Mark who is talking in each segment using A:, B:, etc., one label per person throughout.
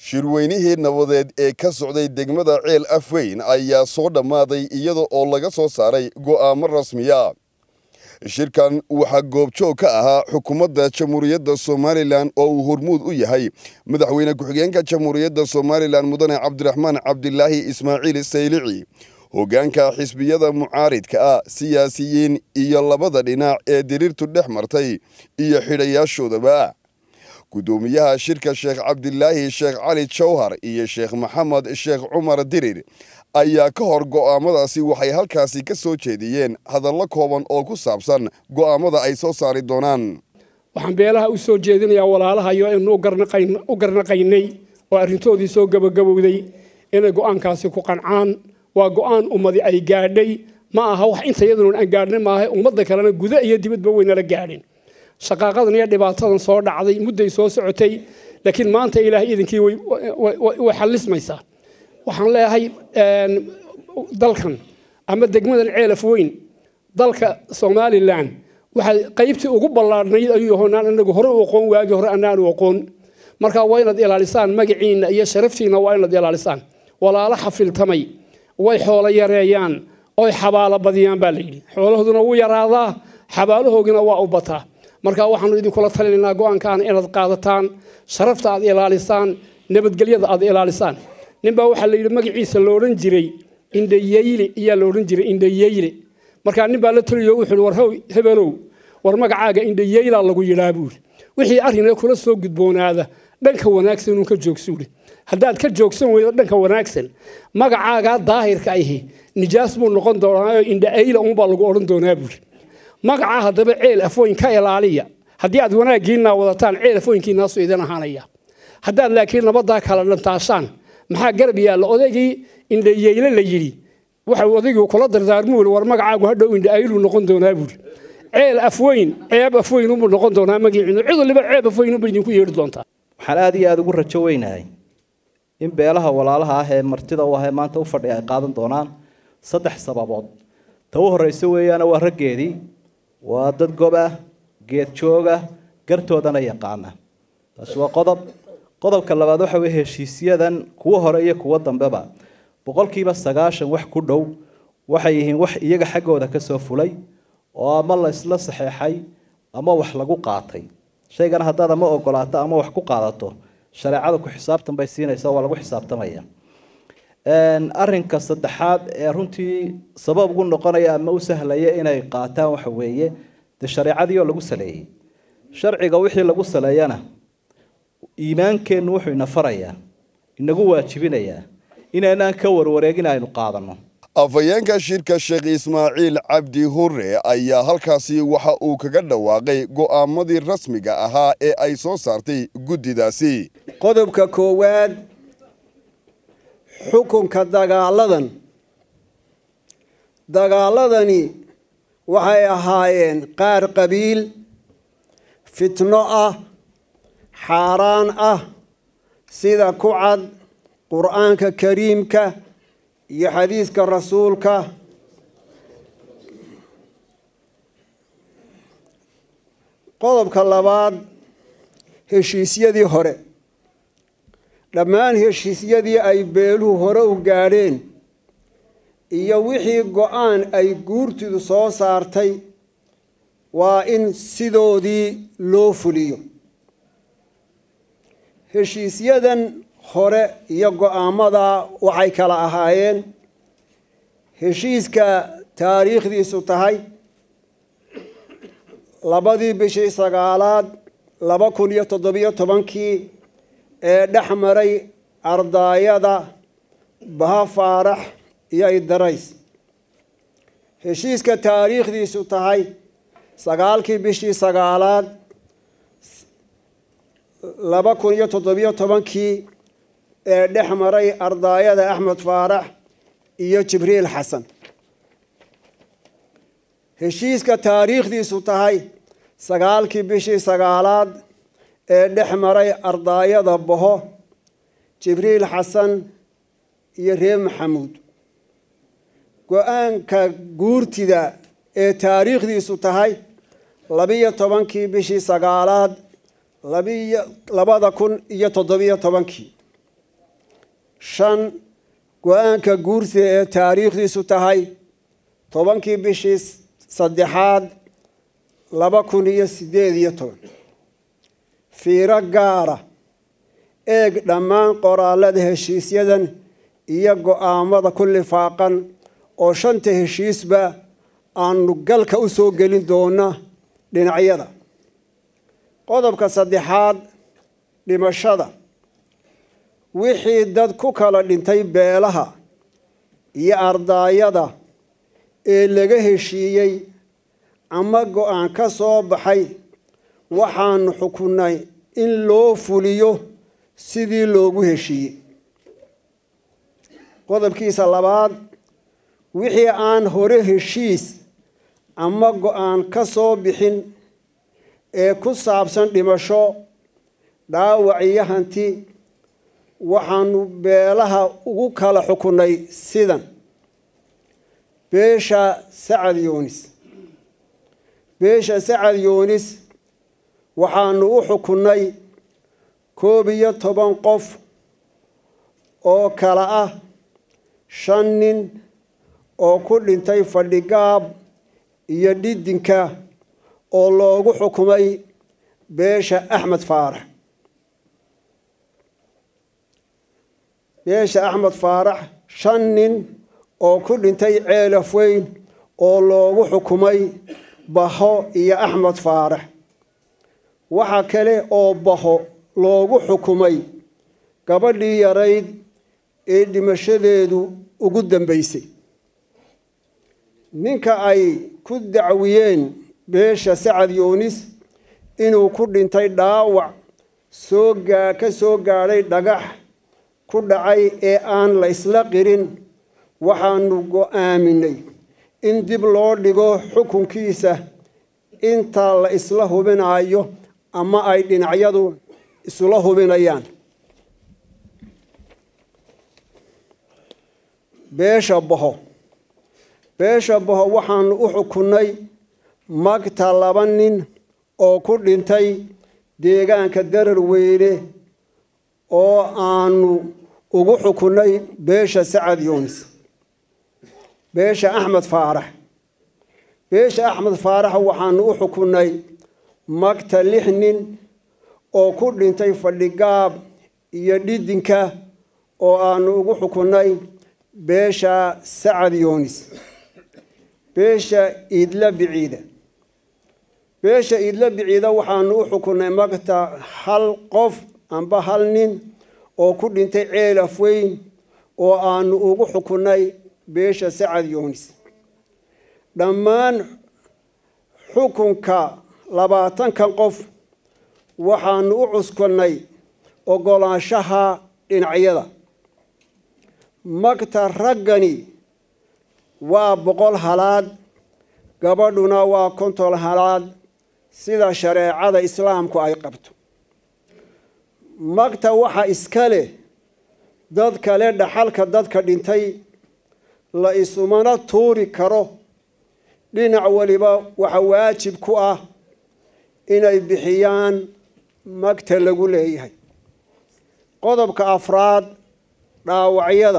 A: shirweynihii nabadeed ee ka socday degmada ceel afweyn ayaa soo dhammaaday iyada oo laga soo saaray go'aamo rasmiya shirkan waxaa goobjoog ka ahaa xukuumadda jamhuuriyadda somalilan oo uu hormuud u yahay madaxweyne ku-xigeenka jamhuuriyadda somalilan mudane cabdiraxmaan cabdilaahi ismaaciil saylici hoggaanka xisbiyada mucaaridka ah siyaasiyiin iyo labada dhinac ee diriirtu dhex martay iyo xidhayaashoodaba guddoomiyaha shirka sheekh cabdilaahi sheekh cali jawhar iyo sheekh maxamed sheekh cumar dirir ayaa ka hor go'aamadaasi waxay halkaasi ka soo jeediyeen hadallo kooban oo ku saabsan go'aamada ay soo saari doonaan
B: waxaan beelaha u soo jeedinayaa walaalahayo aynu u garnaqaynay oo arrintoodii soo gabagabowday inay go'aankaasi ku qancaan waa go'aan ummadi ay gaadhay ma aha wax inta iyaduna aan gaadhin maaha ummadda kalena guda iyo dibadba weynala gaadhin shaqaaqadan iyo dhibaatadan soo dhacday mudday soo socotay laakiin maanta ilaahay idinkii way xallismaysaa waxaan leeyahay dalkan ama degmadan ceelaf weyn dalka somalilan waxay qaybtii ugu ballaadhnayd ayuu yahoonaan inagu hore u aqoon waagi hore anaanu aqoon marka waa inaad ilaalisaan magaciinna iyo sharaftiinna waa inaad ilaalisaan walaalo xafiltamay way xoolo yareeyaan oy xabaalo badiyaan baa layidhi xoolahooduna wuu yaraadaa xabaalahoogina waa u bataa marka waxaanu idinkula talinaynaa go'aankaana inaad qaadataan sharafta aad ilaalisaan nabadgelyada aad ilaalisaan ninbaa waxaa layidhi magaciisa la odhan jiray indhayeyle iyaa la odhan jiray indhayeyle markaa nin baa la taliyo wuxuu war hebelow war magacaaga indhayeylaa lagu yidhaa buuri wixii arrinee kula soo gudboonaada dhanka wanaagsan uun ka joogsuuri haddaad ka joogsan weydo dhanka wanaagsan magacaagaa daahirka ahi nijaas buu noqon doonaa indhaayla uunbaa lagu odhan doonaa buuri magacaa haddaba ceel afooyin ka ilaaliya haddii aad wanaaggiinaa wadataan ceel afooyinkiinaasu idin ahaanaya haddaad laakiin nabaddaa kala dhantaashaan maxaa garab yaalla odaygii indhayeyle la yidhi waxa odaygii kula dardaarmuuli war magacaagu hadhow indhaaylu noqon doonaa buuri ceel afweyn ceeb afweyn unbuu noqon doonaa magaciinu cid waliba ceeb afweyn unbay idinku yeedhi doontaa
C: waxaan aada iyo aada ugu rajo weynahay in beelaha walaalaha ah ee martida u ah ee maanta u fadhiya ay qaadan doonaan saddex sababood ta u horreysa weeyaana waa raggeedii waa dad gob ah geed joog ah gartoodana yaqaana taasi waa qodob qodobka labaad waxa weye heshiisyadan kuwa hore iyo kuwa dambeba boqolkiiba sagaashan wax ku dhow waxay yihiin wax iyaga xaggooda kasoo fulay oo ama la isla saxeexay ama wax lagu qaatay shaygana haddaad ama ogolaato ama wax ku qaadato shareecada ku xisaabtan bay siinaysa waa lagu xisaabtamaya arinka saddexaad ee runtii sabab ugu noqonaya ama u sahlaya inay qaataan waxa weeye dee shareecadii oo lagu saleeyey sharciga wixii lagu saleeyana iimaankeennu wuxuu ina farayaa inagu waajibinayaa inaynaan ka warwareegin aynu qaadano
A: afhayeenka shirka sheekh ismaaciil cabdi hurre ayaa halkaasi waxa uu kaga dhawaaqay go'aamadii rasmiga ahaa ee ay soo saartay guddidaasi
D: qodobka koowaad xukunka dagaaladan dagaaladani waxay ahaayeen qaar qabiil fitno ah xaaraan ah sida ku cad qur-aanka kariimka iyo xadiiska rasuulka qodobka labaad heshiisyadii hore dhammaan heshiisyadii ay beeluhu hore u gaadheen iyo wixii go-aan ay guurtidu soo saartay waa in sidoodii loo fuliyo heshiisyadan hore iyo go-aamadaa waxay kala ahaayeen heshiiska taariikhdiisu tahay labadii bishii sagaalaad laba kun iyo toddobiyo tobankii ee dhex maray ardaayada baha faarax iyo idarays heshiiska taariikhdiisu tahay sagaalkii bishii sagaalaad laba kun iyo toddobiyo tobankii ee dhex maray ardaayada axmed faarax iyo jibriil xasan heshiiska taariikhdiisu tahay sagaalkii bishii sagaalaad ee dhex maray ardaayada boho jibriil xasan iyo reer maxamuud go-aanka guurtida ee taariikhdiisu tahay labiyo tobankii bishii sagaalaad labiyo labada kun iyo toddobiyo tobankii shan go-aanka guurtida ee taariikhdiisu tahay tobankii bishii saddexaad laba kun iyo siddeed iyo toban fiiro gaara eeg dhammaan qoraalada heshiisyadan iyo go-aamada ku lifaaqan oo shanta heshiisba aanu galka u soo gelin doona dhinacyada qodobka saddexaad dhimashada wixii dad ku kala dhintay beelaha iyo ardaayada ee laga heshiiyey ama go-aan ka soo baxay waxaanu xukunnay in loo fuliyo sidii loogu heshiiyey qodobkiisa labaad wixii aan hore heshiis ama go-aan ka soo bixin ee ku saabsan dhimasho dhaawac iyo hanti waxaanu beelaha ugu kala xukunnay sidan beesha sacad yuunis beesha sacad yuunis waxaanu u xukunnay koob iyo toban qof oo kala ah shan nin oo ku dhintay fadhigaab iyo dhidinka oo loogu xukumay beesha axmed faarax beesha axmed faarax shan nin oo ku dhintay ceelaf weyn oo loogu xukumay baho iyo axmed faarax waxa kale oo baho loogu xukumay gabadhii yarayd ee dhimashadeedu ugu dambaysay ninka ay ku dacwiyeen beesha sacad yuunis inuu ku dhintay dhaawac soo gaa ka soo gaadhay dhagax ku dhacay ee aan la isla qirin waxaanu go-aaminay in dib loo dhigo xukunkiisa inta la isla hubinayo ama ay dhinacyadu isla hubinayaan beesha baho beesha baho waxaanu u xukunnay magta laba nin oo ku dhintay deegaanka darar weyne oo aanu ugu xukunnay beesha sacad yuunis beesha axmed faarax beesha axmed faarax waxaanu u xukunnay magta lix nin oo ku dhintay fadhigaab iyo dhidinka oo aanu ugu xukunnay beesha sacad yuunis beesha iidla biciida beesha iidla biciida waxaanu u xukunnay magta hal qof amba hal nin oo ku dhintay ceelaf weyn oo aanu ugu xukunnay beesha sacad yuunis dhammaan xukunka labaatankan qof waxaanu u cuskannay oggolaanshaha dhinacyada magta raggani waa boqol halaad gabadhuna waa konton halaad sida shareecada islaamku ay qabto magta waxa iska leh dad kale dhaxalka dadka dhintay la isumana tuuri karo dhinac waliba waxa waajib ku ah inay bixiyaan magta lagu leeyahay qodobka afraad dhaawacyada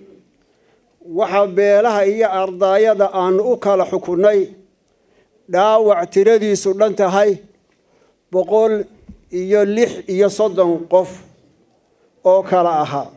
D: waxaa beelaha iyo ardaayada aanu u kala xukunnay dhaawac tiradiisu dhan tahay boqol iyo lix iyo soddon qof oo kala ahaa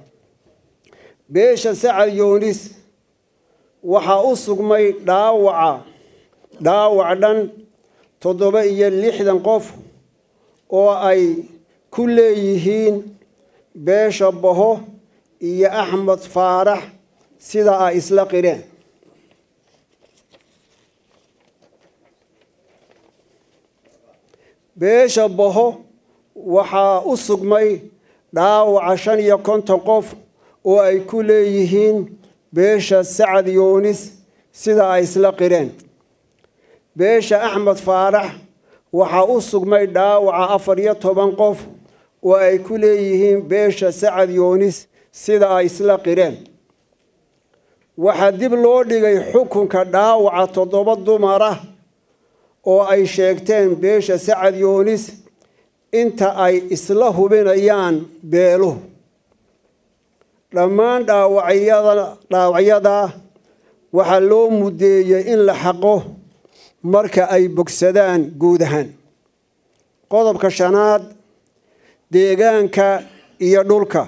D: beesha sacad yuunis waxaa u sugmay dhaawaca dhaawac dhan toddoba iyo lixdan qof oo ay ku leeyihiin beesha baho iyo axmed faarax sida ay isla qireen beesha baho waxaa u sugmay dhaawaca shan iyo konton qof oo ay ku leeyihiin beesha sacad yuunis sida ay isla qireen beesha axmed faarax waxaa u sugmay dhaawaca afar iyo toban qof oo ay ku leeyihiin beesha sacad yuunis sida ay isla qireen waxaa dib loo dhigay xukunka dhaawaca toddoba dumar ah oo ay sheegteen beesha sacad yuunis inta ay isla hubinayaan beeluhu dhammaan dhaawacyada dhaawacyada waxaa loo muddeeyey in la xaqo marka ay bogsadaan guud ahaan qodobka shanaad deegaanka iyo dhulka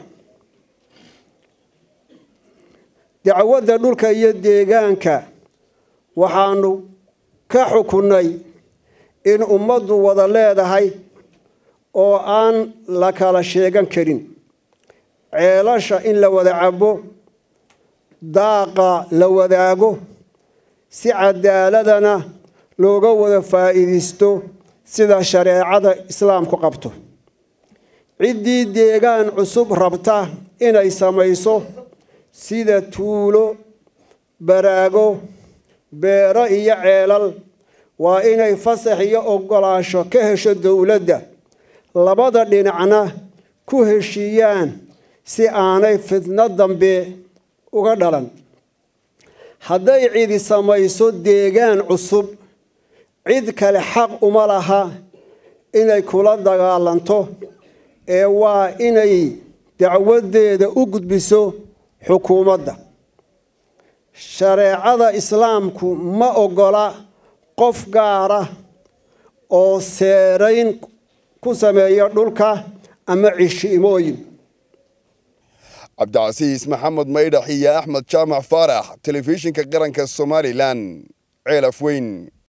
D: dacwadda dhulka iyo deegaanka waxaanu ka xukunnay in ummaddu wada leedahay oo aan la kala sheegan karin ceelasha in la wada cabo daaqa la wadaago si cadaaladana looga wada faa'iidaysto sida shareecada islaamku qabto ciddii deegaan cusub rabta inay samayso sida tuulo baraago beero iyo ceelal waa inay fasax iyo oggolaasho ka hesho dowladda labada dhinacna ku heshiiyaan si aanay fidno dambe uga dhalan hadday cidi samayso deegaan cusub cid kale xaq uma laha inay kula dagaalanto ee waa inay dacwadeeda u gudbiso xukuumadda shareecada islaamku ma oggola qof gaara oo seerayn ku sameeya dhulka ama cishiimooyin
A: cabdicasiis maxamed maydhax iyo axmed jaamac faarax telefishinka qaranka somalilan ceelaf weyn